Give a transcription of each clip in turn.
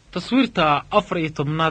taswiirta afar iyo tobnaad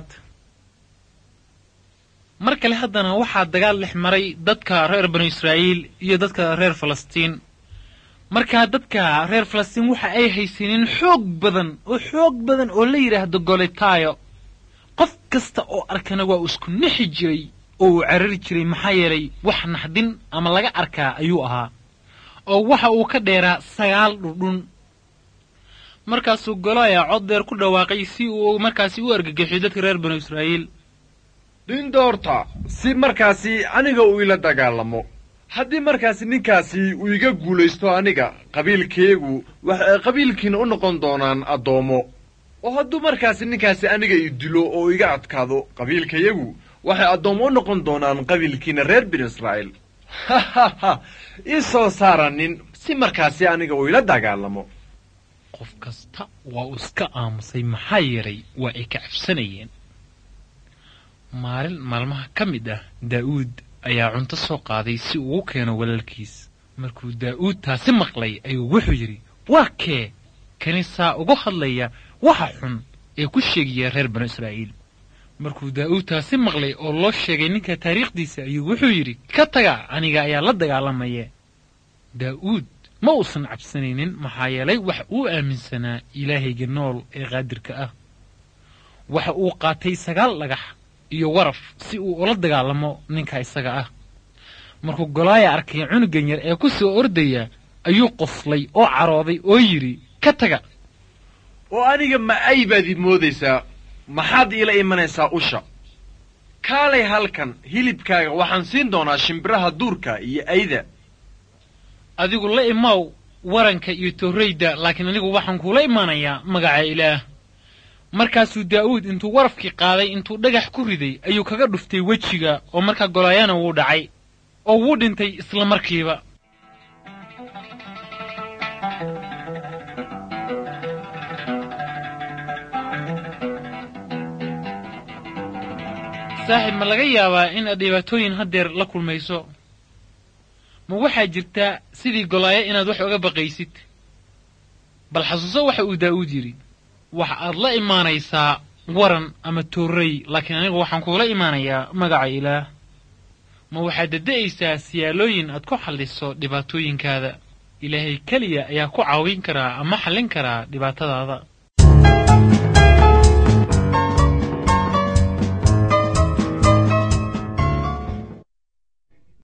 mar kale haddana waxaa dagaal dhex maray dadka reer banu israa'iil iyo dadka reer falastiin markaa dadka reer falastiin waxa ay haysaneen xoog badan oo xoog badan oo la yidhaahdo golitaayo qof kasta oo arkana waa uu isku nixi jiray oo uu carari jiray maxaa yeelay wax naxdin ama laga arkaa ayuu ahaa oo waxa uu ka dheeraa sagaal dhudhun markaasuu golaya cod dheer ku dhawaaqay si uu markaasi u argagixiyo dadka reer banu israa'iil dindoorta si markaasi aniga uu ila dagaalamo haddii markaasi ninkaasi uu iga guulaysto aniga qabiilkeegu waxay qabiilkiina u noqon doonaan addoommo oo hadduu markaasi ninkaasi aniga i dilo oo iga adkaado qabiilkayagu waxay addoommo u noqon doonaan qabiilkiina reer binu israa'iil ha ha ha ii soo saara nin si markaasi aniga uu ila dagaalamo qof kasta waa uu iska aamusay maxaa yeelay waa ay ka cabsanayeen maalin maalmaha ka mid ah daa'uud ayaa cunto soo qaaday si uu u keeno walaalkiis markuu daa'uud taasi maqlay ayuu wuxuu yidhi waa kee kanisaa ugu hadlaya waxa xun ee ku sheegaya reer banu israa'iil markuu daa'uud taasi maqlay oo loo sheegay ninka taariikhdiisa ayuu wuxuu yidhi ka taga aniga ayaa la dagaalamaya daa'uud ma uusan cabsanaynin maxaa yeelay wax uu aaminsanaa ilaahayga nool ee qaadirka ah waxa uu qaatay sagaal dhagax iyo waraf si uu ula dagaalamo ninka isaga ah markuu golaaya arkay cunugan yar ee ku soo ordaya ayuu qoslay oo carooday oo yidhi ka taga oo aniga ma ay baad id moodaysaa maxaad iila imanaysaa usha kaalay halkan hilibkaaga waxaan siin doonaa shimbiraha duurka iyo ayda adigu la imaw waranka iyo torrayda laakiin anigu waxaan kuula imaanayaa magaca ilaah markaasuu daa'uud intuu warafkii qaaday intuu dhagax ku riday ayuu kaga dhuftay wejiga oo markaa golaayana wuu dhacay oo wuu dhintay isla markiiba saaxiib ma laga yaabaa in aad dhibaatooyin haddeer la kulmayso ma waxaa jirtaa sidii golaayo inaad wax oga baqaysid bal xasuuso waxa uu daa'uud yidhi waxa aad la imaanaysaa waran ama toorrey laakiin anigu waxaan kuula imaanayaa magaca ilaah ma waxaad dada'aysaa siyaalooyin aad ku xalliso dhibaatooyinkaada ilaahay keliya ayaa ku caawin karaa ama xallin karaa dhibaatadaada